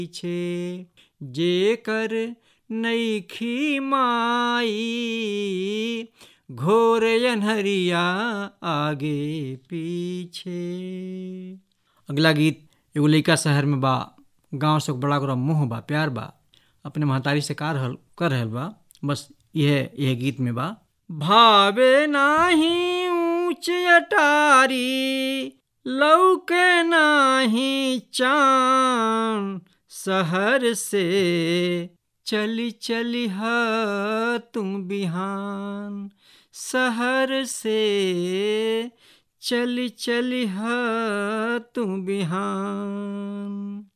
पीछे जेकर नईखी माई घोर अनहरिया आगे पीछे अगला गीत एगो लइका शहर में बा गांव से बड़ा ओकरा मोह बा प्यार बा अपने महतारी से कार हल कर रहल बा बस यह यह गीत में बा भावे नाही ऊंच अटारी लौके नाही चान शहर से चली चली ह तुम बिहान शहर से चली चली ह तुम बिहान